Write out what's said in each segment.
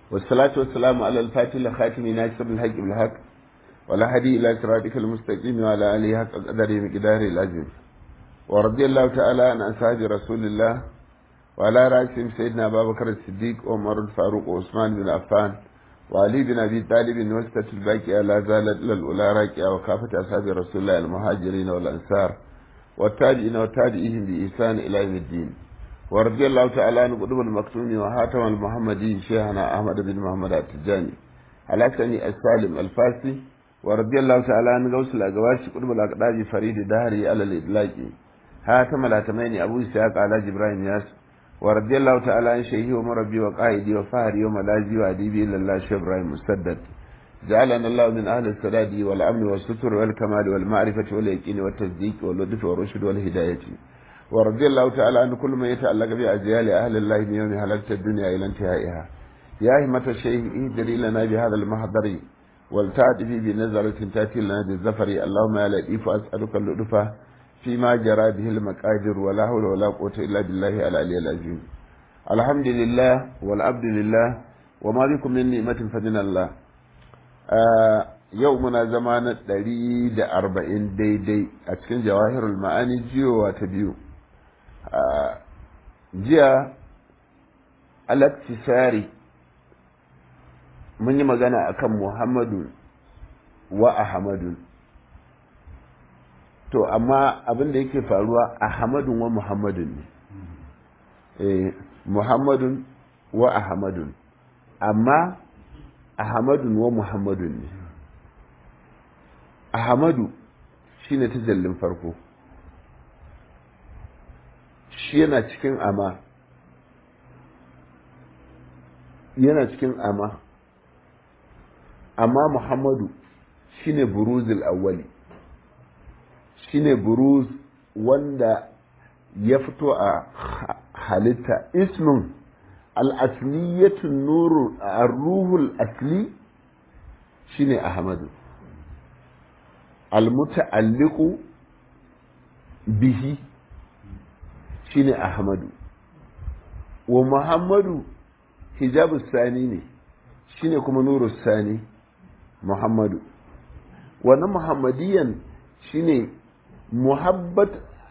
والصلاة والسلام على الفاتح الخاتم ناصر الحق بالحق ولا هدي إلى صراطك المستقيم وعلى آله حق قدره مقداره العظيم ورضي الله تعالى عن أصحاب رسول الله وعلى رأسهم سيدنا أبا بكر الصديق وعمر الفاروق وعثمان بن عفان وعلي بن أبي طالب وسطة الباقية لا زالت إلى الأولى راكية وكافة أصحاب رسول الله المهاجرين والأنصار والتابعين وتابعيهم بإحسان إلى يوم الدين ورضي الله تعالى عن قطب المكتوم وهاتم المحمدي شيخنا أحمد بن محمد التجاني على سني السالم الفاسي ورضي الله تعالى عن غوث الأقواش قطب الأقداج فريد دهري على الإطلاق هاتم الهاتمين أبو إسحاق على جبراهيم ياس ورضي الله تعالى عن شيخي ومربي وقائدي وفهري وملاذي وأديبي إلا الله شيخ إبراهيم مسدد جعلنا الله من أهل السداد والأمن والستر والكمال والمعرفة واليقين والتصديق واللطف والرشد والهداية ورضي الله تعالى عن كل ما يتعلق بأجيال أهل الله من يوم هلكت الدنيا إلى انتهائها يا همة الشيخ اهدري لنا بهذا المحضر والتعطفي بنزرة تأتي لنا بالزفر اللهم يا لطيف أسألك اللطف فيما جرى به المقادر ولا حول ولا قوة إلا بالله العلي العظيم الحمد لله والعبد لله وما بكم من نعمة فمن الله yau muna zama na ɗari da arba'in daidai a cikin jawahirul ma'ani jiyowa ta biyu jiya alaktisari mun yi magana akan muhammadu wa ahmadu to amma abin da yake faruwa ahmadun wa muhammadun ne muhammadun wa ahmadun amma Ahmadun wa Muhammadun ne. Ahmadu shi ne tajallin farko, shi yana cikin ama, yana cikin ama, amma Muhammadu shi ne buruzil awwali, shi ne buruz wanda ya fito a halitta ismin al'asliyatun nuru a ruhul asli shine ahmadu almuta'alliqu bihi shine ahmadu wa muhammadu hijabu sani ne shine kuma nuru sani muhammadu wannan muhammadiyan shine muhabbat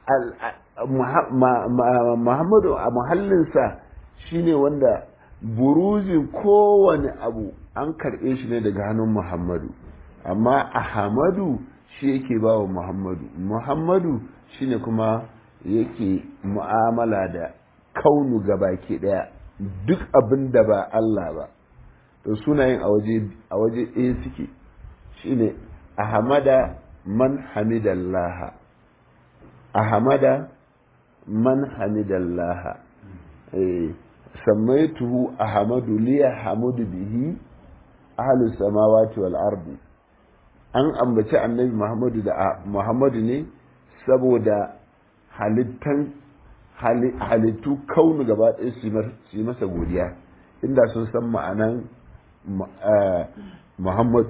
muhammadu a muhallinsa shine wanda buruzin kowane abu an karɓe shi ne daga hannun muhammadu amma ahamadu shi yake ba wa muhammadu muhammadu shine kuma yake mu'amala da kaunu baki ɗaya duk abin da ba Allah ba to sunayen a waje a waje ɗaya suke shine ahamada man hamidallaha ahamada man hamidallaha eh سميته أحمد لي حمد به أهل السماوات والأرض an ambaci annabi Muhammadu da Muhammadu ne saboda halittan halittu kaunu gaba ɗaya su yi masa godiya inda sun san ma'anan Muhammadu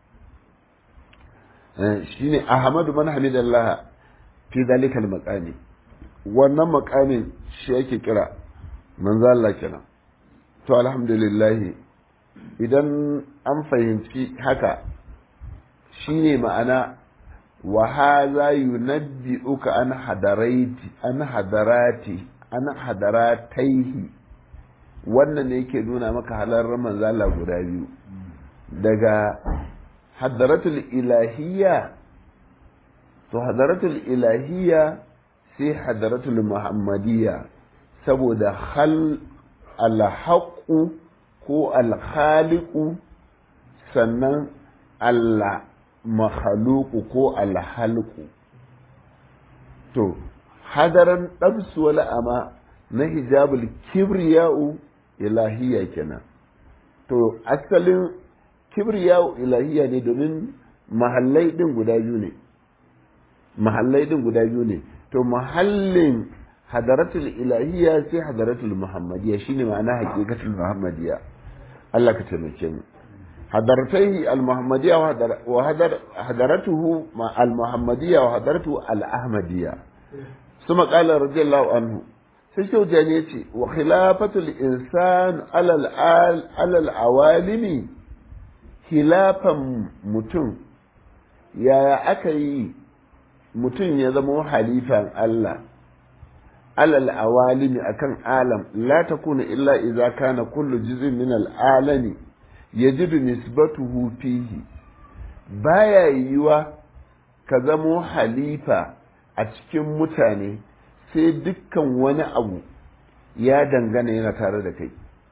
shi ne Ahmadu man hamidallah fi zalikal maqami wannan maqamin shi yake kira manzo Allah kenan to alhamdulillah idan an fahimci haka shine ma'ana wa hadha yunabbi'uka an hadarati an hadarati an hadarataihi wannan ne yake nuna maka halarren manzo Allah guda biyu daga hadaratul ilahiyya to hadaratul ilahiyya sai hadaratul muhammadiyya saboda hal alhaƙu ko alhaliku sannan Allah mahaluku ko alhalku to hadaran ɗabsu wala ama na hijabul kibriya'u ilahiya kenan to asalin kibriya'u ilahiya ne domin mahallai ɗin guda biyu ne mahallai ɗin guda biyu ne to mahallin hadaratul ilahiyya sai hadaratul muhammadiyya shine ma'ana haqiqatul muhammadiyya Allah ka taimake mu hadaratai al-muhammadiyya wa hadar hadaratuhu ma al-muhammadiyya wa hadaratu al-ahmadiyya ثم قال رضي الله عنه sai kyau ya ce wa khilafatul insan alal awalimi khilafan mutum yaya aka yi mutum ya zama halifan Allah alal awalimi akan alam la takuna illa idza kana kullu juz'in min al alami yajidu nisbatuhu fihi baya yiwa ka zamo halifa a cikin mutane sai dukkan wani abu ya dangana yana tare da kai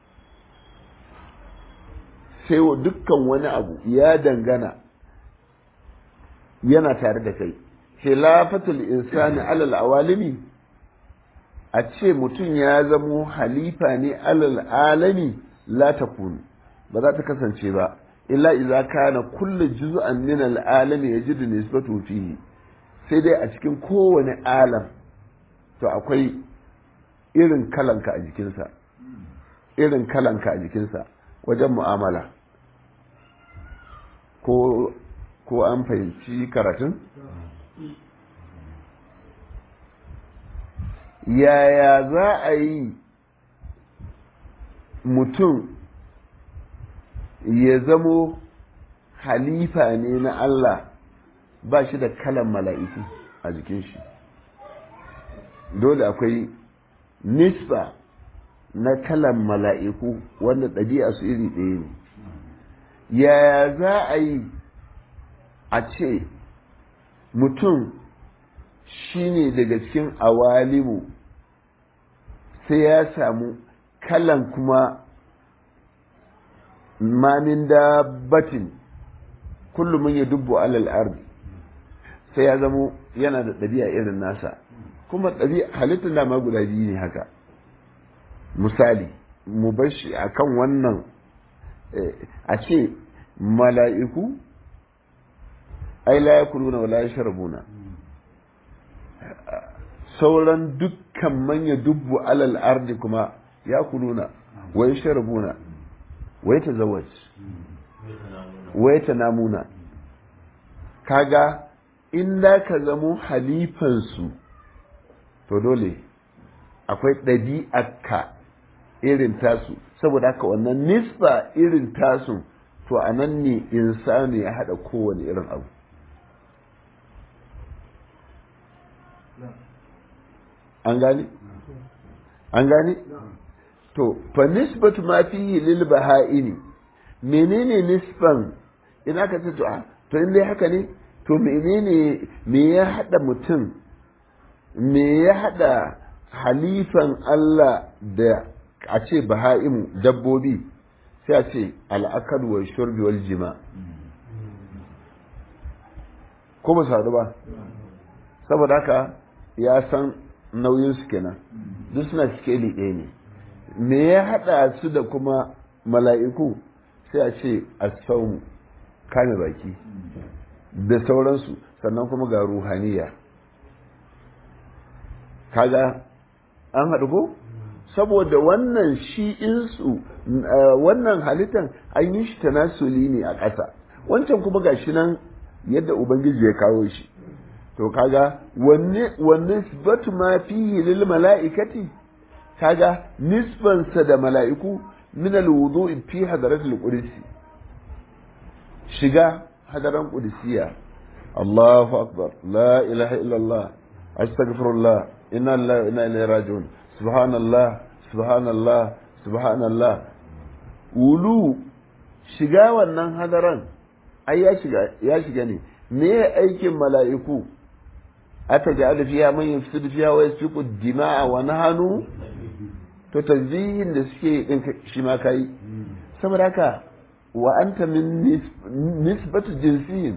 sai dukkan wani abu ya dangana yana tare da kai khilafatul insani alal awalimi a ce mutum ya zamo halifa ne alal alami la takunu ba za ta kasance ba illa idza kana kullu juz'an min al alami yajidu nisbatu fihi sai dai a cikin kowane alam to akwai irin kalanka a jikinsa irin kalanka a jikinsa wajen mu'amala ko ko an fahimci karatun yaya za a yi mutum ya zamo halifa ne na Allah ba shi da kalan mala'iku a jikin shi dole akwai nisba na kalan mala'iku wanda ɗabi'a su iri ɗaya ne yaya za a yi a ce mutum shi ne daga cikin awalimu sai ya samu kalan kuma mamin dabbatin kullum ya dubbo alal ardi sai ya zamo yana da ɗabi'a irin nasa kuma ɗabi'a halittar dama guda biyu ne haka misali mu bar shi a kan wannan a ce mala'iku ai la ya kuluna wa la ya sharabuna sauran dukkan manya dubbu alal ardi kuma ya kuluna wa ya sharabuna wa ya tazawaj wa ya tanamuna kaga in da ka zamo halifansu to dole akwai ɗabi'arka irin tasu saboda haka wannan nisba irin tasu to a nan ne insani ya haɗa kowane irin abu an gane? an gane? to fa nisbatu ma fihi lil baha'ini menene nisban ina ka ce to a to in dai haka ne to menene me ya hada mutum me ya hada halifan Allah da a ce baha'imu dabbobi sai a ce al'akad wa shurbi wal jima ko ba su ba saboda haka ya san nauyin su kenan duk suna sikeli ɗaya ne me ya hada su da kuma mala'iku sai a ce asaumu kame baki da sauransu sannan kuma ga ruhaniya kaga an haɗu ko saboda wannan shi insu wannan halittan an yi shi tanasuli ne a ƙasa wancan kuma ga shi nan yadda ubangiji ya kawo shi to kaga wanne wanne sifatu ma fihi lil mala'ikati kaga nisbansa da mala'iku min al wudu'i fi hadaratul qudsi shiga hadaran qudsiya Allahu akbar la ilaha illallah astaghfirullah inna lillahi wa inna ilaihi raji'un subhanallah subhanallah subhanallah wulu shiga wannan hadaran ai ya shiga ya shiga ne me aikin mala'iku ata ja'ala fiha man yufsidu fiha wa yasfiku dima'a wa nahanu to tanzihin da suke din shi ma kai saboda haka wa anta min nisbatu jinsiyin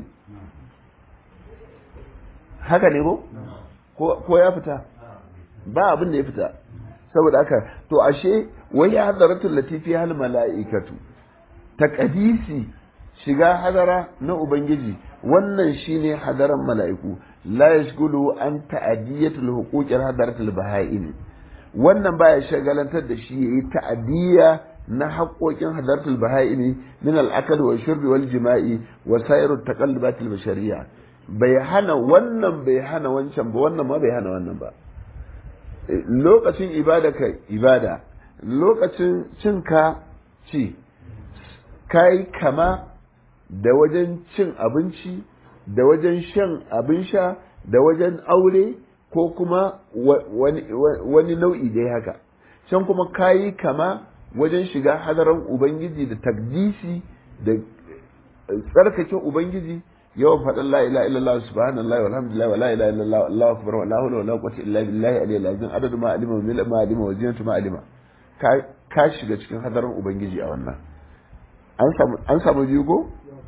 haka ne ko ko ya fita ba abin da ya fita saboda haka to ashe wai ya hadaratul latifi hal mala'ikatu taqdisi shiga hadara na ubangiji wannan shine hadaran mala'iku la yashgulu an ta'diyatul huquqil hadaratul baha'in wannan baya shagalantar da shi yayi ta'diya na haƙoƙin hadaratul baha'in min al-akal wa shurbi wal jima'i wa sairut taqallubatil bashariyya bai hana wannan bai hana wancan ba wannan ma bai hana wannan ba lokacin ibada ka ibada lokacin cinka ci kai kama da wajen cin abinci da wajen shan abin sha da wajen aure ko kuma wani nau'i dai haka can kuma kayi kama wajen shiga hadaran ubangiji da takdisi da tsarkake ubangiji yawan faɗin la ilaha illallah subhanallahi walhamdulillah wa la ilaha illallah allahu akbar wa la hawla wa la quwwata illa billahi aliyyil azim adadu ma alima wa ma alima wa zinatu ma alima ka shiga cikin hadaran ubangiji a wannan an samu an samu biyu ko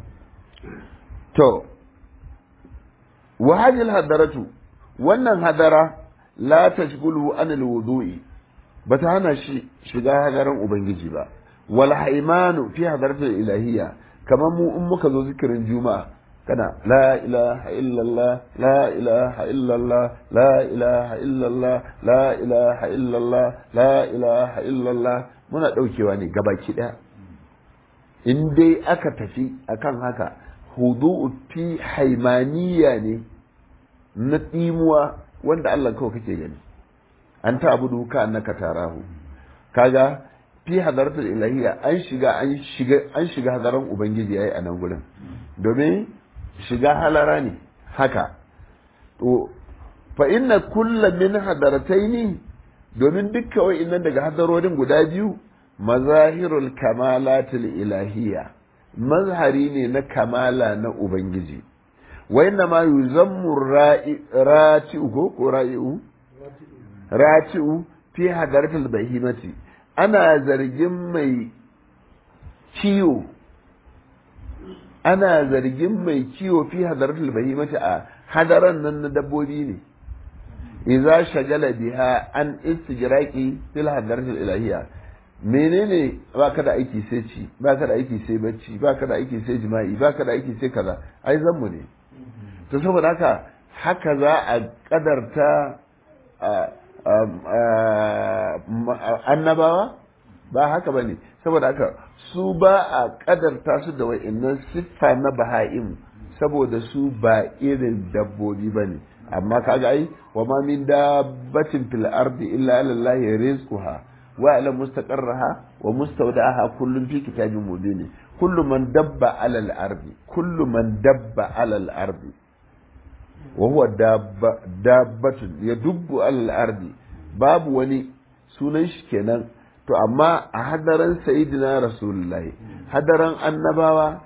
to wa hadhihi hadaratu wannan hadara la tashghulu an alwudu'i bata hana shi shiga hadaran ubangiji ba wal haimanu fi hadaratil ilahiyya kamar mu in muka zo zikirin juma'a kana la ilaha illallah la ilaha illallah la ilaha illallah la ilaha illallah la ilaha illallah muna daukewa ne gabaki daya in dai aka tafi akan haka hudu'u fi haimaniya ne na tsimuwa wanda Allah kawai kake gani an ta abudu ka annaka tarahu kaga fi hadaratul ilahiyya an shiga an shiga an shiga hadaran ubangiji yayi a nan gurin domin shiga halara ne haka to fa inna kullu min hadarataini domin dukkan wa'annan daga hadarorin guda biyu mazahirul kamalatul ilahiyya mazhari ne na kamala na ubangiji wa inna ma yuzammu ra'i'u ko ra'i'u ra'i'u fi hadaratul bahimati ana zargin mai ciwo ana zargin mai ciwo fi hadaratul bahimati a hadaran nan na dabbobi ne idza shagala biha an istijraqi fil hadaratul ilahiyya menene baka da aiki sai ci baka da aiki sai bacci baka da aiki sai jima'i baka da aiki sai kaza ai zanmu ne to saboda haka haka za a kadarta annabawa ba haka ba ne saboda haka su ba a kadarta su da wa'innan siffa na baha'im saboda su ba irin dabbobi ba ne amma kaga ai wa ma min dabbatin fil ardi illa ala Allah rizquha wa ala mustaqarraha wa mustawda'aha kullun fi kitabin mubin kullu man dabba ala al ardi kullu man dabba ala al ardi wa huwa dabba dabbatun yadubbu ala al ardi babu wani sunan shi kenan to amma a hadaran sayidina rasulullahi hadaran annabawa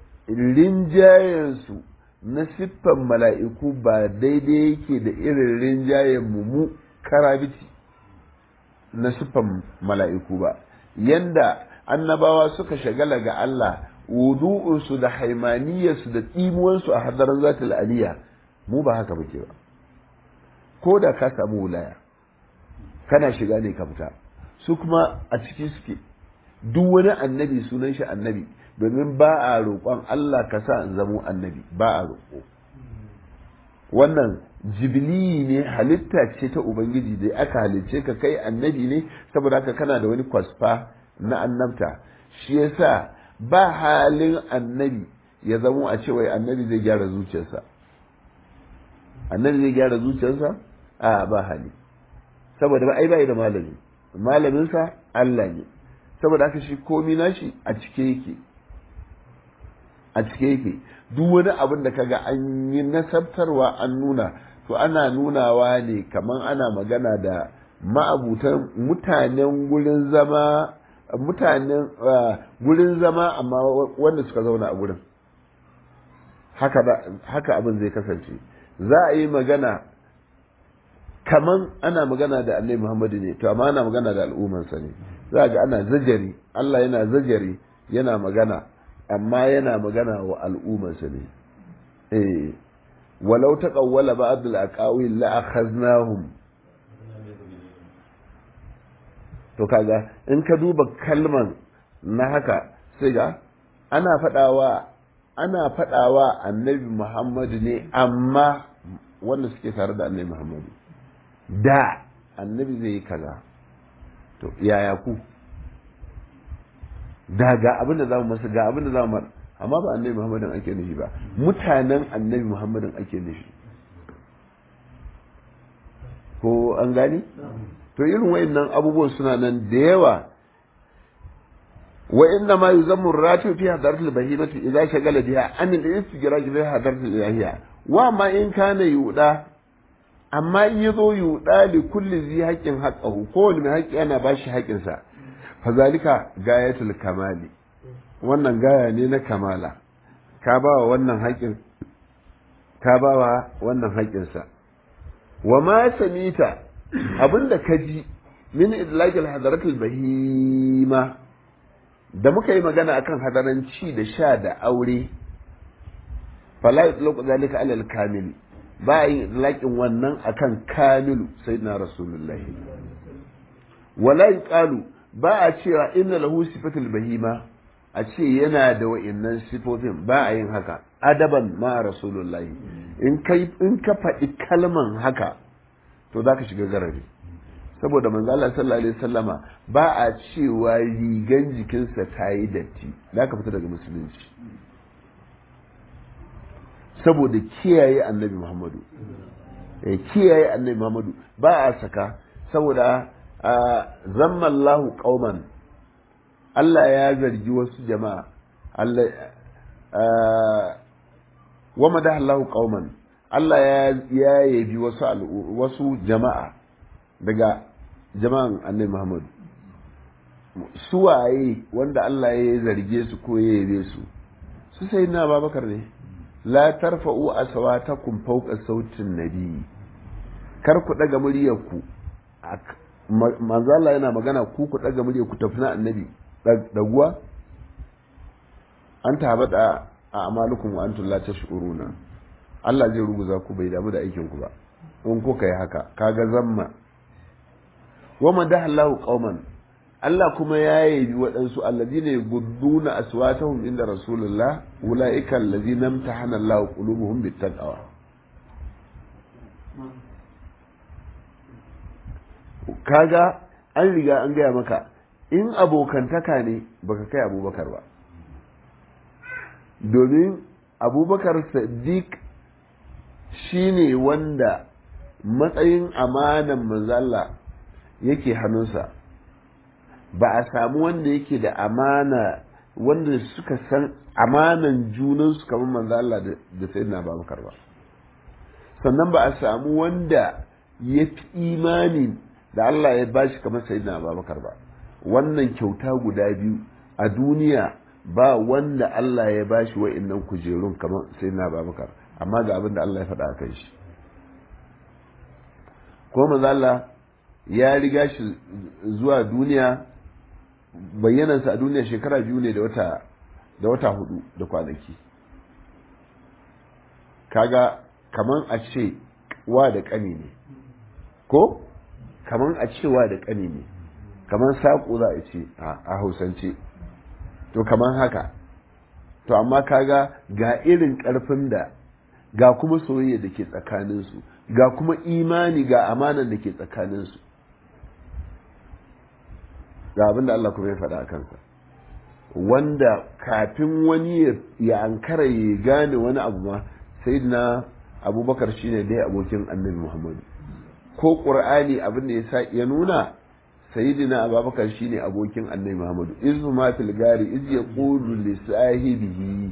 rinjayensu na siffan mala'iku ba daidai yake da irin rinjayen mu karabiti na siffan mala'iku ba yanda annabawa suka shagala ga Allah wudu'unsu da haimaniyarsu da tsimuwansu a hadaran zatul aliya mu ba haka muke ba ko da ka samu wulaya kana shiga ne ka fita su kuma a ciki suke duk wani annabi sunan shi annabi domin ba a roƙon Allah ka sa in zamo annabi ba a roƙo wannan jibili ne halitta ce ta ubangiji da aka halicce ka kai annabi ne saboda haka kana da wani kwasfa na annabta shi yasa ba halin annabi ya zamo a ce wai annabi zai gyara zuciyarsa annabi zai gyara zuciyarsa a ba hali saboda ba ai bai da malami malaminsa Allah ne saboda haka shi komi nashi a cike yake a cike yake duk wani abin da kaga an yi nasabtarwa an nuna to ana nunawa ne kaman ana magana da ma'abutan mutanen gurin zama mutanen gurin zama amma wanda suka zauna a gurin haka haka abin zai kasance za a yi magana kaman ana magana da annabi Muhammadu ne to amma ana magana da al'ummarsa ne za ga ana zajari Allah yana zajari yana magana amma yana magana wa al'ummarsa ne eh walau taqawwala ba'd al-aqawil la akhaznahum to kaga in ka duba kalman na haka sai ga ana fadawa ana fadawa annabi Muhammadu ne amma wanda suke tare da annabi Muhammadu da annabi zai yi kaza to yaya ku da ga abin da zamu masa ga abin da zamu mar amma ba annabi muhammadin ake nufi ba mutanen annabi muhammadin ake nufi ko an gani to irin wayannan abubuwan suna nan da yawa wa inna ma yuzammu ratu fi hadaratil bahimati idza shagala biha an al-istigraj fi hadaratil ilahiyya wa ma in kana yuda amma in yazo yuda li kulli zi haqqin haqqahu ko wani mai haƙƙi ana bashi haƙƙin sa fa zalika gayatul kamali wannan gaya ne na kamala ka ba wa wannan haƙƙin ka ba wa wannan haƙƙin sa wa ma samita abinda ka ji min idlaqil hadaratil bahima da muka yi magana akan hadaran ci da sha da aure fala yutlaqu zalika alal kamil ba yin idlaqin wannan akan kamilu sayyidina rasulullahi wala yuqalu ba a cewa inna lahu sifatul bahima a ce yana da wa'innan sifofin ba a yin haka adaban ma rasulullahi in kai in ka faɗi kalman haka to zaka shiga garari saboda manzo Allah sallallahu alaihi wasallama ba a cewa rigan jikinsa ta yi datti da ka fita daga musulunci saboda kiyaye annabi Muhammadu eh kiyaye annabi Muhammadu ba a saka saboda zammallahu qauman Allah ya zargi wasu jama'a Allah wa madaha Allahu qauman Allah ya yabi wasu wasu jama'a daga jama'an annabi Muhammad suwaye wanda Allah ya zarge su ko ya yabe su su sai na babakar ne la tarfa'u aswatakum fawqa sautin nabi kar ku daga muryar ku manzo Allah yana magana ku ku daga muryar ku tafi na annabi daguwa an tabada a amalukum wa antum la tash'uruna Allah zai ruguza ku bai damu da aikin ku ba in kuka yi haka kaga zamma wa madaha Allahu qauman Allah kuma ya yabi waɗansu alladina yugudduna aswatahum inda rasulullah ulaika alladina imtahana Allahu qulubuhum bittaqwa kaga an riga an gaya maka in abokantaka ne baka kai abubakar ba domin abubakar sadiq shine wanda matsayin amanan manzala yake hannunsa ba a samu wanda yake da amana wanda suka san amanan junansu kamar manzo Allah da sayyidina Abubakar ba sannan ba a samu wanda ya fi imani da Allah ya bashi kamar sayyidina Abubakar ba wannan kyauta guda biyu a duniya ba wanda Allah ya bashi wa'annan kujerun kamar sayyidina Abubakar amma ga abin da Allah ya faɗa a kan shi ko manzo Allah ya riga shi zuwa duniya bayyanansa a duniya shekara biyu ne da wata da wata hudu da kwanaki kaga kaman a ce wa da kani ne ko kaman a ce wa da kani ne kaman saƙo za a ce a hausance to kaman haka to amma kaga ga irin ƙarfin da ga kuma soyayya da ke tsakaninsu ga kuma imani ga amanan da ke tsakaninsu ga abin da Allah kuma ya faɗa a kansa wanda kafin wani ya ankara ya gane wani abu ma sai na abubakar shine dai abokin annabi muhammadu ko ƙur'ani abin da ya sa ya nuna sayyidina abubakar shine abokin annabi muhammadu izu ma fil gari iz yaqulu li sahibihi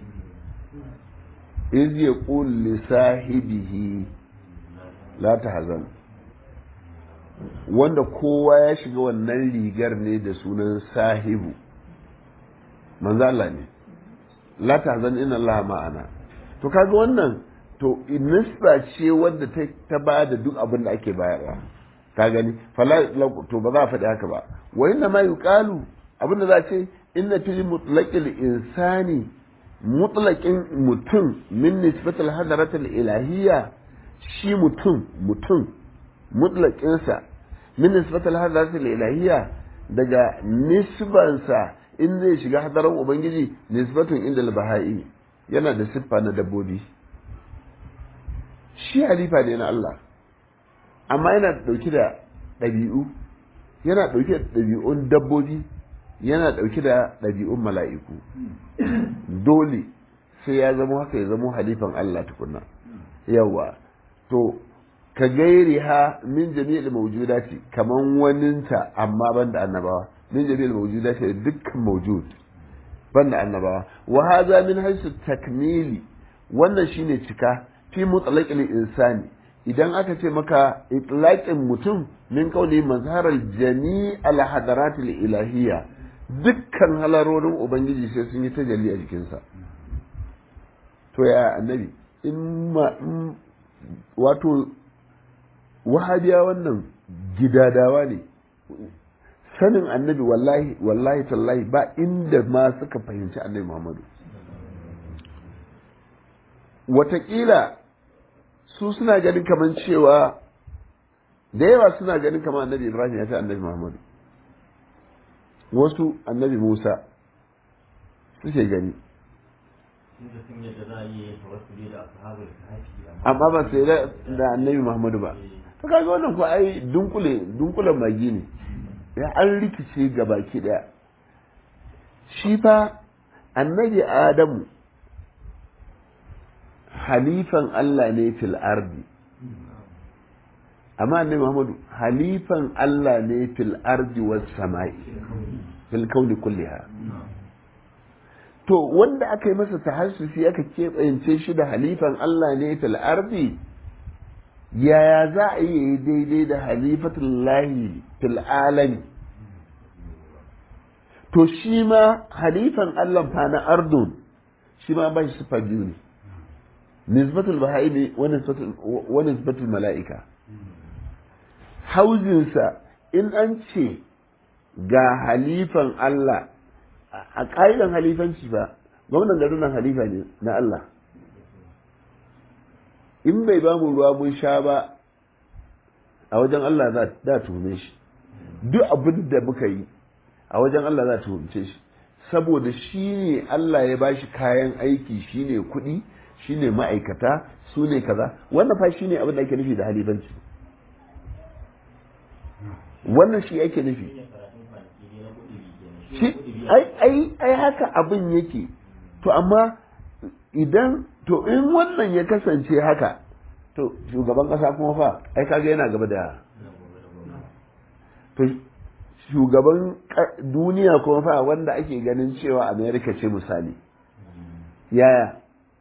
iz yaqulu li sahibihi la tahzan wanda kowa ya shiga wannan rigar ne da sunan sahibu manzo Allah ne la tahzan inna Allah ma'ana to kaga wannan to nisba ce wadda ta ta ba da duk abin da ake bayarwa ka gani fala to ba za a faɗi haka ba wa inna ma yuqalu abin da za ce inna fil mutlaqil insani mutlaqin mutum min nisbatil hadratil ilahiyya shi mutum mutum mutlaqinsa min nisbatil hadratil ilahiyya daga nisbansa in zai shiga hadaran ubangiji nisbatun inda bahai yana da siffa na dabbobi shi halifa ne na Allah amma yana dauke da ɗabi'u yana dauke da ɗabi'un dabbobi yana dauke da ɗabi'un mala'iku dole sai ya zama haka ya zama halifan Allah tukunna yawa to ka gairi ha min jami'il mawjudati kaman waninta amma banda annabawa min jami'il mawjudati dukkan mawjud banda annabawa wa hadha min haythu takmili wannan shine cika fi mutlaqil insani idan aka ce maka itlaqin mutum min kauli mazharar jami'al hadaratil ilahiyya dukkan halarorin ubangiji sai sun yi tajalli a jikinsa to ya annabi in ma wato wahabiya wannan gidadawa ne sanin annabi wallahi wallahi tallahi ba inda ma suka fahimci annabi muhammadu watakila su suna ganin kamar cewa da yawa suna ganin kamar annabi ibrahim ya fi annabi muhammadu wasu annabi musa suke gani amma ba sai da annabi muhammadu ba to kaga wannan ko ai dunkule dunkulen magi ne ya an rikice ga baki daya shi fa annabi adamu halifan Allah ne fil ardi amma annabi muhammadu halifan Allah ne fil ardi was samai fil kauni kulliha to wanda aka yi masa tahassusi aka keɓance shi da halifan Allah ne fil ardi yaya za a yi daidai da halifatul lahi fil alami to shi ma halifan Allah fa na ardun shi ma ba shi sifa biyu ne nisbatul bahai wa nisbatul mala'ika hauzinsa in an ce ga halifan Allah a ƙa'idan halifanci ba gwamnan garin nan halifa ne na Allah in bai ba mu ruwa mun sha ba a wajen Allah za da tuhume shi duk abin da muka yi a wajen Allah za tuhumce shi saboda shi ne Allah ya bashi kayan aiki shi ne kuɗi shi ne ma'aikata su ne kaza wannan fa shi ne abin da ake nufi da halifanci wannan shi ake nufi shi ai ai haka abin yake to amma idan to in wannan ya kasance haka to shugaban kasa kuma fa ai kaga yana gaba da to shugaban duniya kuma fa wanda ake ganin cewa america ce misali yaya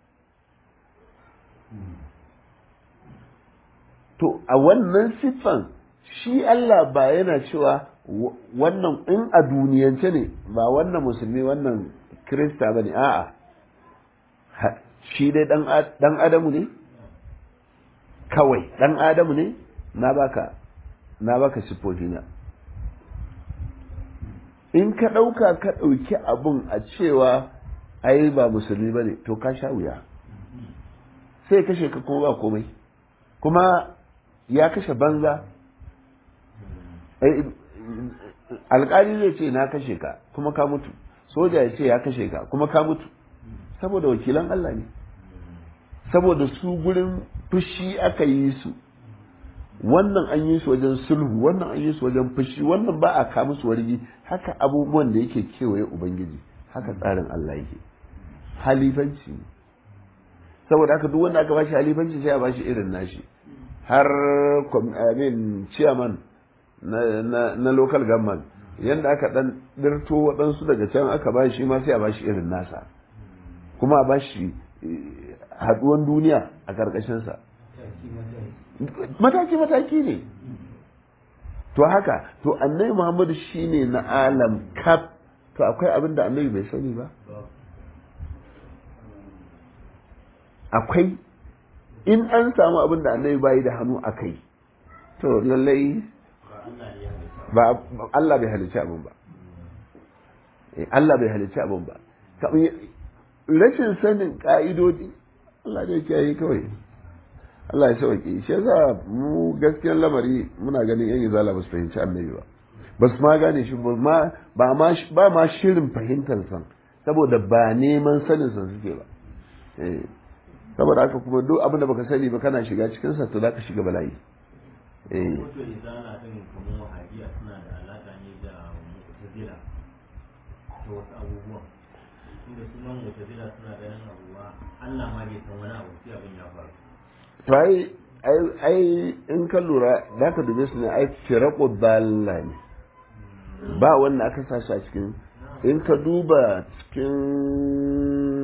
to a wannan siffan shi Allah ba yana cewa wannan in a duniyance ne ba wannan musulmi wannan kirista ba ne a'a shi dai dan adamu ne kawai dan adamu ne na baka na baka na in ka ɗauka ka ɗauki abun a cewa ai ba musulmi ba ne to ka sha wuya sai kashe ka kuma ba komai kuma ya kashe banza alƙali zai ce na kashe ka kuma ka mutu soja ya ce ya kashe ka kuma ka mutu saboda wakilan Allah ne saboda su gurin fushi aka yi su wannan an yi su wajen sulhu wannan an yi su wajen fushi wannan ba a kamu su wargi haka abubuwan da yake kewaye ubangiji haka tsarin Allah yake halifanci saboda haka duk wanda aka bashi halifanci sai a bashi irin nashi har amin chairman na, na, na local government yadda aka dan dirto waɗansu daga can aka ba shi ma sai a ba shi irin nasa kuma a ba shi haɗuwan duniya a ƙarƙashinsa mataki-mataki ne to haka to annabi muhammadu shine na alam kaf to akwai abin da annabi bai sani ba akwai in an samu abin da annabi bayi da hannu a kai to lallai ba Allah bai halicci abin ba Allah bai halicci abin ba rashin sanin ka'idodi Allah da yake yi kawai Allah ya sauke shi yasa mu gaskiyar lamari muna ganin yan izala ba su fahimci annabi ba ba su ma gane shi ba ma ba ma shirin fahimtar san saboda ba neman sanin san suke ba saboda haka kuma duk abin da baka sani ba kana shiga cikin sa to za ka shiga bala'i eh wato izala din kamar wahabiya suna da alaka ne da mu'tazila ta wasu abubuwan inda sunan mu'tazila suna ganin abuwa Allah ma bai san wani abu sai abin ya faru to ai ai in ka lura za ka dube su ne ai firaku dalla ne ba wanda aka sa shi a cikin in ka duba cikin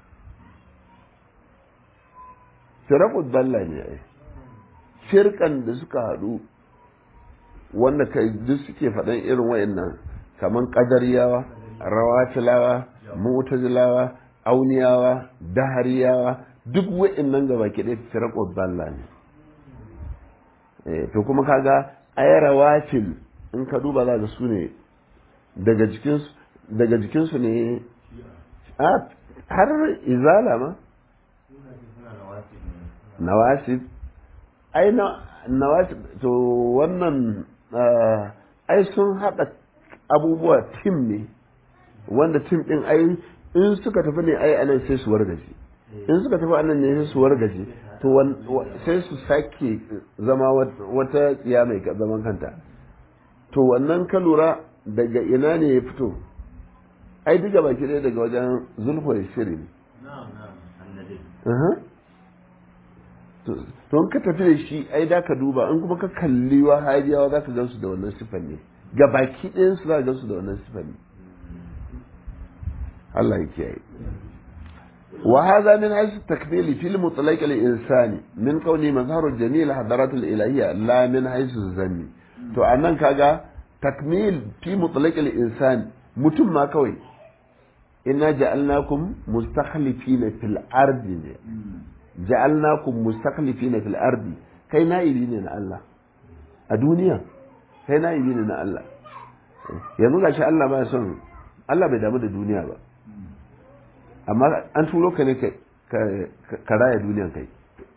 firaku dalla ne ai firkan da suka haɗu wanda ka duk suke faɗan irin wayannan kamar ƙadariyawa rawatilawa mu'tazilawa auniyawa dahariyawa duk wayannan gaba ke ɗaya firaku dalla ne to kuma kaga ai rawatil in ka duba za ga su ne daga jikinsu daga jikinsu ne har izala ma nawasib ai nawasib to wannan ai sun haɗa abubuwa tim ne wanda tim ɗin ai in suka tafi ne ai anan sai su wargaje in suka tafi anan ne sai su wargaje to sai su sake zama wata tsiya mai zaman kanta to wannan ka lura daga ina ne ya fito ai duka baki ɗaya daga wajen zulfa ya shiri ne to in ka tafi da shi ai da ka duba in kuma ka kalli wa hariyawa za ka gansu da wannan sifan ne ga baki ɗayan su za ka gansu da wannan sifan ne Allah ya kiyaye وهذا من حيث التكميل في المطلق الإنساني من كونه مظهر الجميل حضرات الإلهية لا من حيث الزمي to anan kaga takmil fi mutlaq al-insan mutum ma kawai inna ja'alnakum mustakhlifina fil ardi ne ja'alnakum mustakhlifina fil ardi kai na'ibi ne na Allah a duniya kai na'ibi ne na Allah yanzu gashi Allah ba son Allah bai damu da duniya ba amma an turo ka ne ka raya duniyan kai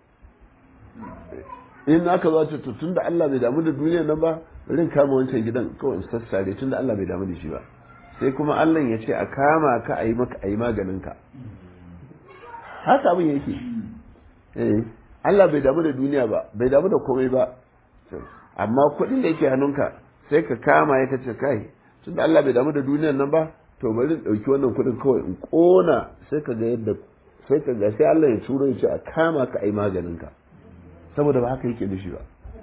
in aka zo ce tun da Allah bai damu da duniyan nan ba rin kama wancan gidan kawai in sassare tun da Allah bai damu da shi ba sai kuma Allah ya ce a kama ka a yi maka a yi maganin ka haka abin yake eh Allah bai damu da duniya ba bai damu da komai ba amma kuɗin da yake hannunka sai ka kama ya kace kai tun da Allah bai damu da duniyan nan ba to bari in ɗauki wannan kuɗin kawai in ƙona sai ka ga yadda sai ka ga sai Allah ya turo ya ce a kama ka ai maganin ka saboda ba haka yake da shi ba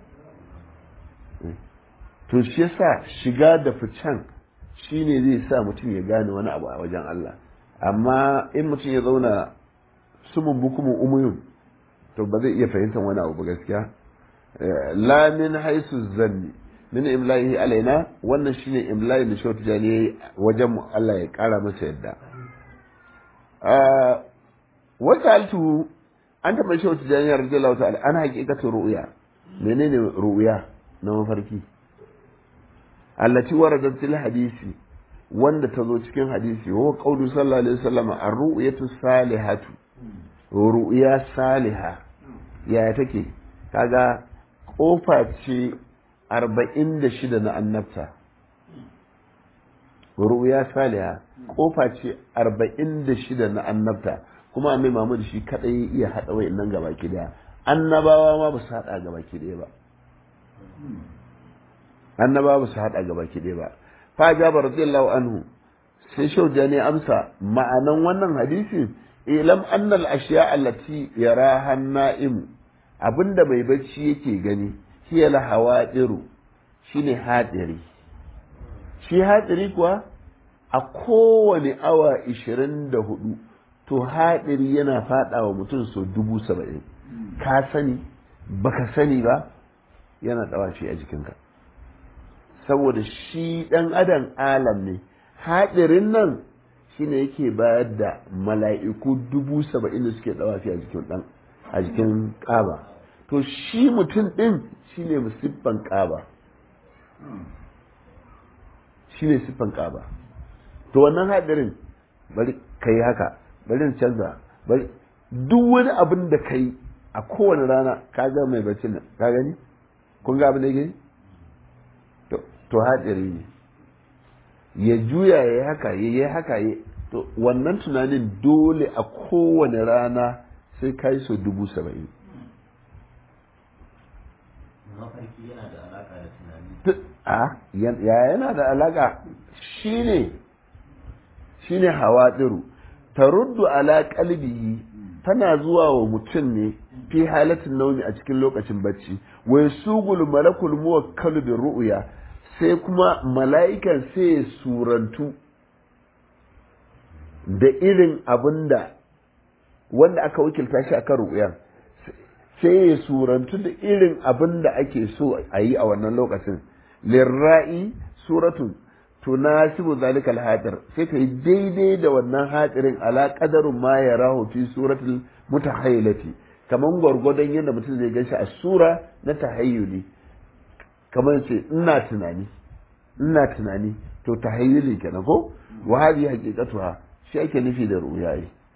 to shi yasa shiga da ficen shine zai sa mutum ya gane wani abu a wajen Allah amma in mutum ya zauna sumun bukumin umuyun to ba zai iya fahimtar wani abu ba gaskiya la min haisu zanni min imla'ihi alaina wannan shine imla'i da shautu jani wajen mu Allah ya kara masa yadda wata altu an taɓa shautu jani radiyallahu ta'ala an haƙiƙatu ru'ya menene ru'ya na mafarki allati waradat fil hadisi wanda ta zo cikin hadisi wa qawlu sallallahu alaihi wasallam ar-ru'yatu salihatu ru'ya saliha yaya take kaga kofa ce arba'in da shida na annabta ru'ya saliha kofa ce arba'in da shida na annabta kuma mai mamud shi kadai iya haɗa wa'in nan gaba ki daya annabawa ma ba su haɗa gaba ki daya ba annabawa ba su haɗa gaba ki daya ba fa jaba radiyallahu anhu sai shauja ne amsa ma'anan wannan hadisin ilam annal ashiya allati yaraha na'im abinda mai bacci yake gani hiya la hawadiru shine hadiri shi hadiri kuwa a kowane awa 24 to hadiri yana fada wa mutum so dubu saba'in ka sani baka sani ba yana dawa shi a jikinka saboda shi dan adam alam ne hadirin nan shine yake bayar da mala'iku dubu saba'in da suke dawafi a jikin dan a jikin kaba to shi mutum ɗin shi ne siffan ƙaba shi ne siffan ƙaba to wannan haɗarin bari ka yi haka bari in canza bari duk wani abin da ka yi a kowane rana ka ga mai bacci nan ka gani kun ga abin da gani to haɗari ne ya juya ya yi haka ya yi haka ya to wannan tunanin dole a kowane rana sai ka yi so dubu saba'in mafarki yana da alaka da tunani a ya yana da alaka shine shine hawadiru taruddu ala qalbihi tana zuwa wa mutum ne fi halatin naumi a cikin lokacin bacci wai sugul malakul muwakkalu bi ru'ya sai kuma mala'ikan sai ya surantu da irin abinda wanda aka wakilta shi akan ru'yan sai ya surantu da irin abin da ake so a yi a wannan lokacin lirra'i suratun tunasibu zalika alhadir sai ka yi daidai da wannan hadirin ala qadarin ma ya rahu fi suratul mutahayyilati kaman gwargwadon yadda mutum zai ganshi a sura na tahayyuli kamar ce ina tunani ina tunani to tahayyuli kenan ko wa hadi haqiqatuha shi ake nufi da ru'ya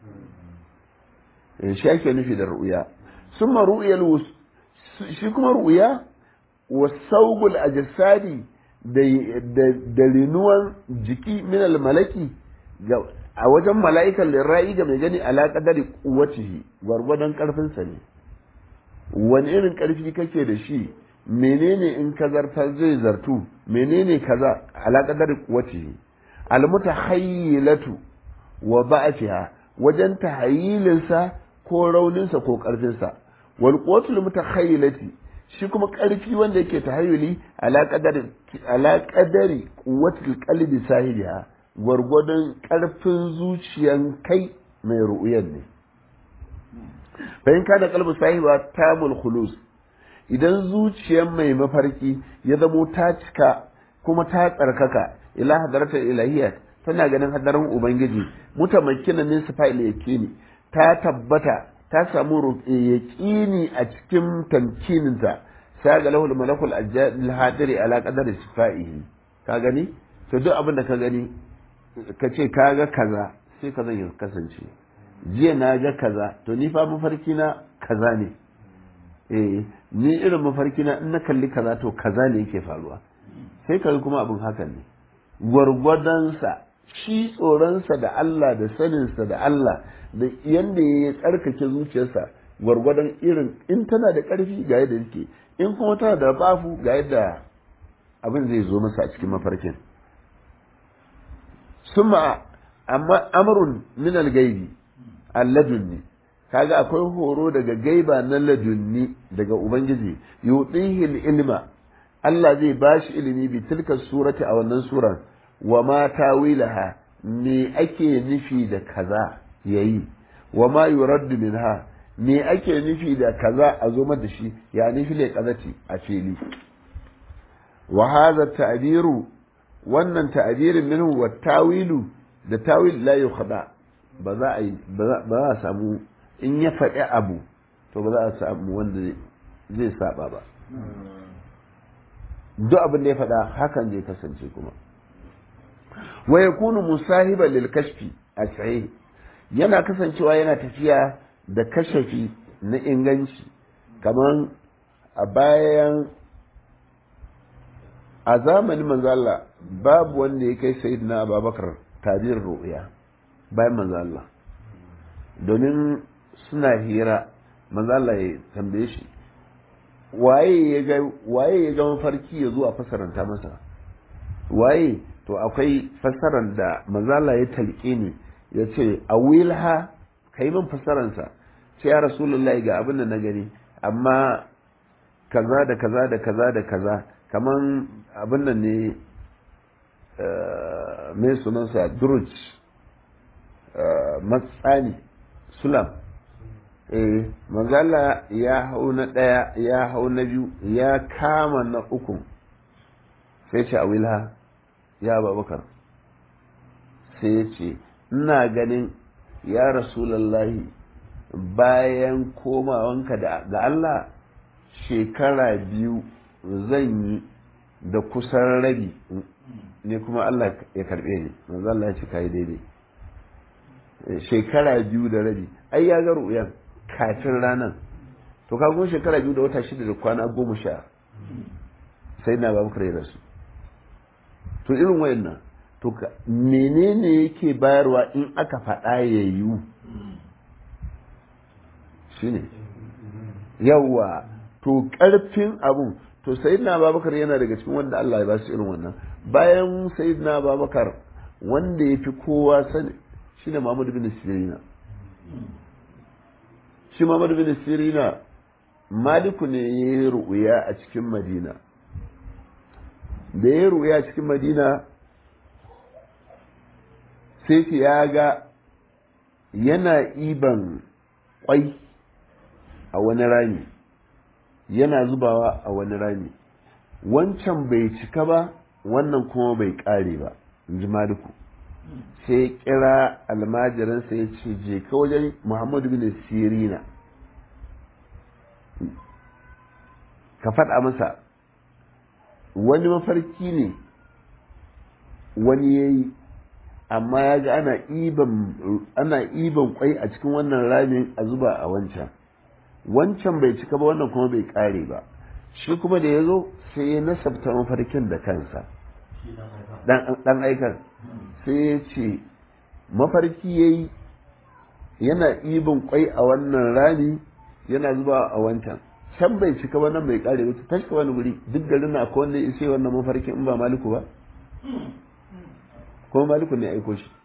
shi ake nufi da ru'ya ثم رؤيا الوس shi kuma ru'ya wa saugul ajsadi da linuwan jiki min malaki a wajen mala'ikan lirra'i ga mai gani ala qadari quwwatihi gwargwadon karfin sa ne wani irin karfi kake da shi menene in ka zartar zai zartu menene kaza ala qadari quwwatihi al mutahayyilatu wa ba'atiha wajen tahayyilinsa ko rauninsa ko ƙarfinsa wal quwwatul mutakhayyilati shi kuma ƙarfi wanda yake tahayyuli ala qadari ala qadari quwwatul qalbi sahibiha gwargwadon ƙarfin zuciyan kai mai ru'uyan ne bayan kana qalbu sahiba tamul khulus idan zuciyan mai mafarki ya zamo ta cika kuma ta tsarkaka ila hadarata ilahiyya tana ganin hadarin ubangiji mutamakkinan min sifa'il yakini ta tabbata ta samu yaƙini a cikin tamkininta sai ga lahul malakul ajjal hadiri ala qadari sifaihi ka gani to duk abin da ka gani ka ce ka ga kaza sai ka zan kasance jiya na ga kaza to ni fa mafarki na kaza ne eh ni irin mafarki na in na kalli kaza to kaza ne yake faruwa sai ka kuma abin hakan ne gwargwadonsa shi tsoronsa da Allah da saninsa da Allah da yanda ya tsarkake zuciyarsa gwargwadon irin in tana da ƙarfi ga yadda yake in kuma tana da bafu ga yadda abin zai zo masa a cikin mafarkin summa amma amrun min al-gaibi alladunni kaga akwai horo daga gaiba na ladunni daga ubangiji yutihi ilma Allah zai bashi ilimi bi tilka surati a wannan suran wa ma tawilaha me ake nufi da kaza yayi wa ma yuraddu minha me ake nufi da kaza a zo da shi ya nufi le kazati a fili wa hadha ta'biru wannan ta'birin minhu wa tawilu da tawil la yukhda ba za a ba za a samu in ya faɗi abu to ba za a samu wanda zai saba ba duk abin da ya faɗa hakan zai kasance kuma wa yakunu musahiban lil kashfi a sahih yana kasancewa yana tafiya da kashafi na inganci kamar a bayan a zamanin manzala babu wanda ya kai sayyidina ababakar tabir ru'ya bayan manzala domin suna hira manzala ya tambaye shi waye ya ga waye ya ga mafarki ya zo a fasaranta masa waye to akwai fasaran da manzala ya talƙe ne ya ce a wilha ka yi min fasaransa ce ya rasulullahi ga abin da na gani amma kaza da kaza da kaza da kaza kaman abin nan ne mai sunansa duruj matsani sulam eh manzala ya hau na ɗaya ya hau na biyu ya kama na uku sai ce a wilha ya babakar sai ya ce ina ganin ya rasulallahi bayan komawanka ga Allah shekara biyu zan yi da kusan rabi ne kuma Allah ya karbe ni manzo Allah ya ce kai daidai shekara biyu da rabi ai ya ga ru'yan kafin ranan to ka kuma shekara biyu da wata shida da kwana goma sha sai na babu kare rasu to irin wayannan to menene yake bayarwa in aka faɗa ya yiwu shine yawa to ƙarfin abun to sayyidina babakar yana daga cikin wanda Allah ya ba su irin wannan bayan sayyidina babakar wanda ya fi kowa sani shine Muhammad bin Sirina shi Muhammad bin Sirina Maliku ne ya yi ru'uya a cikin Madina da ya yi ru'uya a cikin Madina sai ya ga yana iban kwai a wani rami yana zubawa a wani rami wancan bai cika ba wannan kuma bai kare ba in ji maliku sai ya kira almajiransa ya ce je ka wajen muhammadu bin sirina ka faɗa masa wani mafarki ne wani ya yi amma ya ga ana iban kwai a cikin wannan ramin a zuba a wancan wancan bai cika ba wannan kuma bai kare ba shi kuma da ya zo sai ya nasabta mafarkin da kansa dan aikar sai ya ce mafarki ya yi yana ibin kwai a wannan rami yana zuba a wancan can bai cika ba nan bai kare ba ta shiga wani wuri duk garin na akwai wanda ya sai wannan mafarkin in ba maliku ba kuma maliku ne aiko shi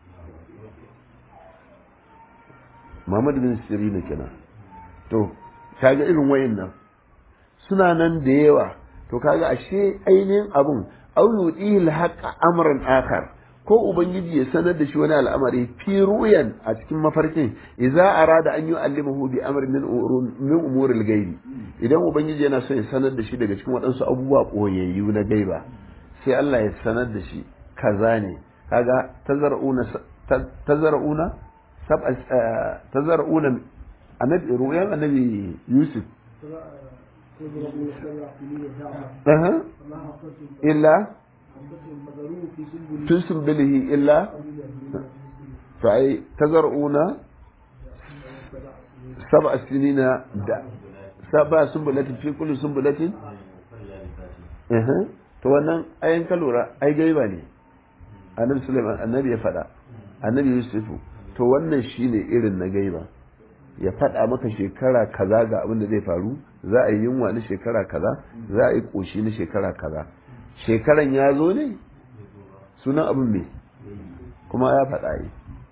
Muhammad bin Sirina kenan to kaga irin wayan nan suna nan da yawa to kaga ashe ainihin abun au yudihil haqqa amran akhar ko ubangiji ya sanar da shi wani al'amari fi ruyan a cikin mafarkin idza arada an yu'allimahu bi amrin min min umuril ghaibi idan ubangiji yana so ya sanar da shi daga cikin waɗansu abubuwa koyayyu na gaiba sai Allah ya sanar da shi kaza ne kaga tazar'una tazar'una sab tazar'una annabi ruyan annabi Yusuf illa tun sumbilihi illa to ai tazar'una sab'a sinina da sab'a sumbulatin fi kulli sumbulatin to wannan ayan ka lura ai gaiba ne annabi Sulaiman annabi ya faɗa annabi Yusufu to wannan shine irin na gaiba ya faɗa maka shekara kaza ga abin da zai faru za a yi yunwa na shekara kaza za a yi ƙoshi na shekara kaza shekaran ya zo ne sunan abin me kuma ya faɗa yi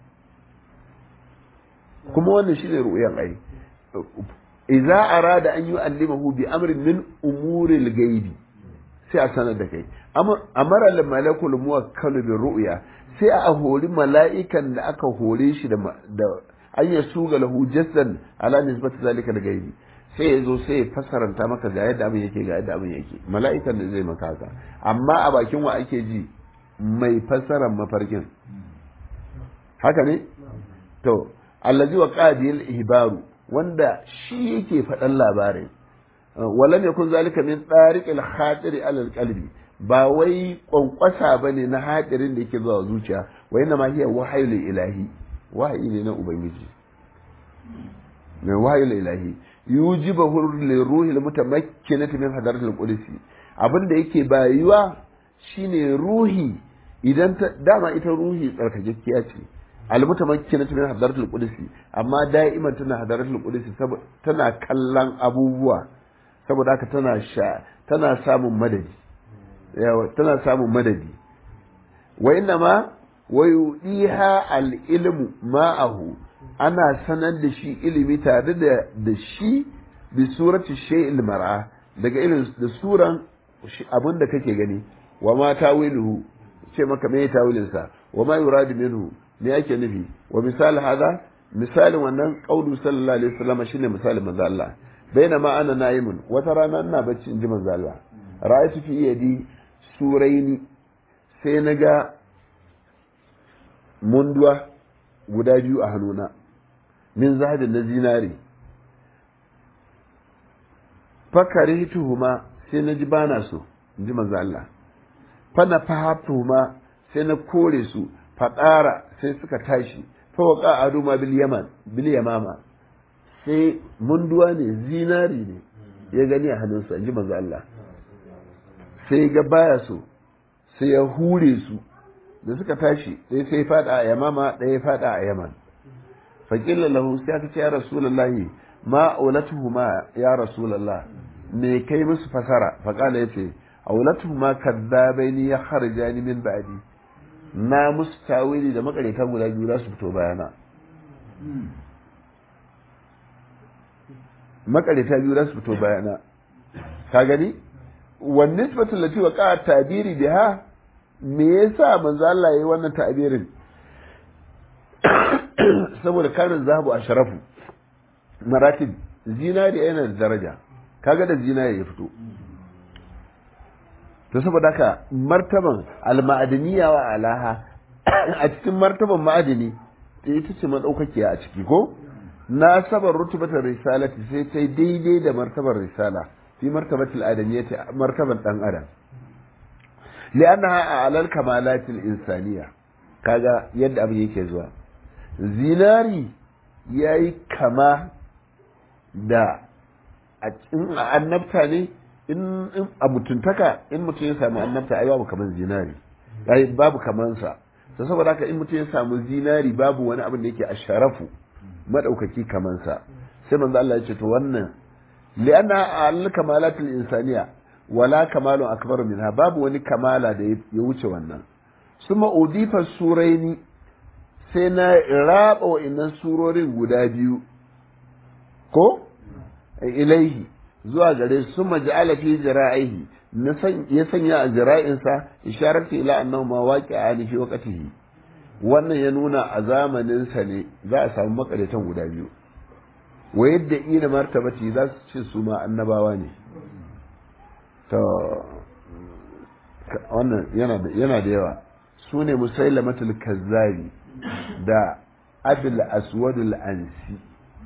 kuma wannan shi ne ru'uyan ai idza arada an yu'allimahu bi amrin min umuril gaibi sai a sanar da kai amara al malakul muwakkalu bi ru'ya sai a hori mala'ikan da aka hore shi da an ya suga lahu jasdan ala nisbati zalika da gaibi sai ya zo sai ya fasaranta maka ga yadda abin yake ga yadda abin yake mala'ikan da zai maka haka amma a bakin wa ake ji mai fasaran mafarkin haka ne to allazi wa qadil ihbaru wanda shi yake faɗan labarin walam yakun zalika min tariqil khatiri ala qalbi ba wai kwankwasa bane na hadirin da yake zuwa zuciya wa inna ma hiya wahayul ilahi wahayi ne na ubangiji mai wahayul ilahi yujibahu liruhi almutamakkinati min hadaratil qudsi abinda yake bayuwa shine ruhi idan ta dama ita ruhi tsarkakekkiya ce almutamakkinati min hadaratil qudsi amma da'iman tana hadaratil qudsi tana kallon abubuwa saboda haka tana sha tana samun madadi yawa tana samun madadi wa inna ma wa yudiha al-ilmu ma'ahu ana sanar da shi ilimi tare da da shi bi surati shay'il mar'a daga irin da suran abin da kake gani wa ma tawiluhu ce maka me tawilin sa wa ma yuradu minhu me yake nufi wa misal hada misalin wannan qaulu sallallahu alaihi wasallam shine misalin manzo Allah bainama ana na'imun wata rana ina bacci in ji manzo Allah ra'aytu fi yadi suraini sai naga munduwa guda biyu a hannuna min zahabin na zinari fakari tuhuma sai na ji bana so in ji manzo Allah fana fahatuhuma sai na kore su fadara sai suka tashi fawaka aduma bil yaman bil yamama sai munduwa ne zinari ne ya gani a hannunsa in ji manzo Allah sai ga baya so sai ya hure su da suka tashi sai sai fada a yamama ɗaya fada a yaman faƙilla lahu sai aka ce ya rasulullahi ma aulatuhuma ya rasulullah me kai musu fasara faƙala ya ce aulatuhuma kadzabaini ya kharjani min ba'di na musu tawili da makareta guda biyu za su fito bayana makareta biyu za su fito bayana ka gani wan nisbatu lati wa qa'a tabiri biha me yasa manzo Allah yayi wannan ta'birin saboda karin zahabu a sharafu maratib zinari yana da daraja kaga da zinari ya fito to saboda haka martaban alma'adaniya wa alaha a cikin martaban ma'adini ita ce madaukakiya a ciki ko nasabar rutubatar risalati sai ta daidai da martabar risala fi martabatul adamiyyati martaban dan adam li'annaha a'lal kamalatil insaniya kaga yadda abin yake zuwa zinari yayi kama da a cikin annabta ne in a mutuntaka in mutum ya samu annabta ai babu kaman zinari ai babu kaman sa to saboda haka in mutum ya samu zinari babu wani abin da yake a sharafu madaukaki kaman sa sai manzo Allah ya ce to wannan li'anna al kamalatul insaniya wala kamalun akbar minha babu wani kamala da ya wuce wannan suma udifa suraini sai na raba wa'annan surorin guda biyu ko ilaihi zuwa gare su maja'ala fi jira'ihi ya sanya a jira'insa isharatu ila annahu ma waqi'a fi waqtihi wannan ya nuna a zamanin sa ne za a samu makaratan guda biyu wa yadda ina martabati za su ce su ma annabawa ne to wannan yana da yana da yawa su ne musailamatul kazzabi da abil aswadul ansi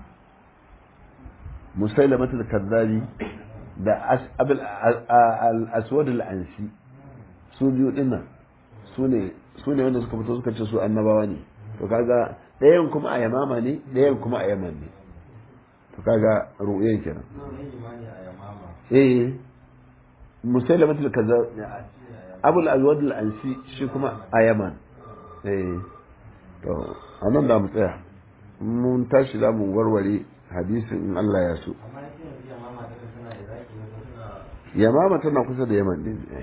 musailamatul kazzabi da abil aswadul ansi su biyu dinnan su ne su ne wanda suka fito suka ce su annabawa ne to kaga ɗayan kuma a yamama ne ɗayan kuma a yaman ne to kaga ru'yan kenan eh musailamatul kazzabi abul aswadul ansi shi kuma a yaman eh to anan da mu tsaya mun tashi za mu warware hadisin in Allah ya so yamama tana kusa da yaman din eh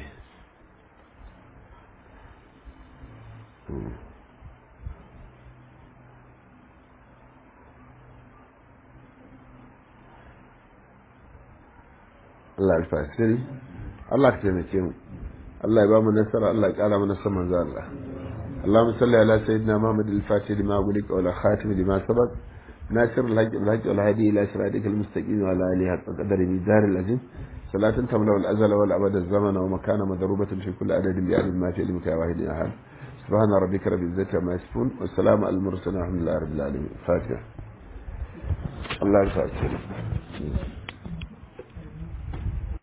Allah alfasiri Allah ka taimake mu Allah ya ba mu nasara Allah ya kara mana saman za Allah اللهم صل على سيدنا محمد الفاتح لما أغلق ولا خاتم لما سبق ناصر الحق الحق والهادي إلى صراطك المستقيم وعلى آله حق قدر ميزان العظيم صلاة تملأ الأزل والأبد الزمن ومكان مضروبة في كل عدد بعدد ما في علمك يا واحد أحد سبحان ربك رب العزة عما يصفون والسلام على المرسلين والحمد لله رب العالمين فاتحة الله يسعدك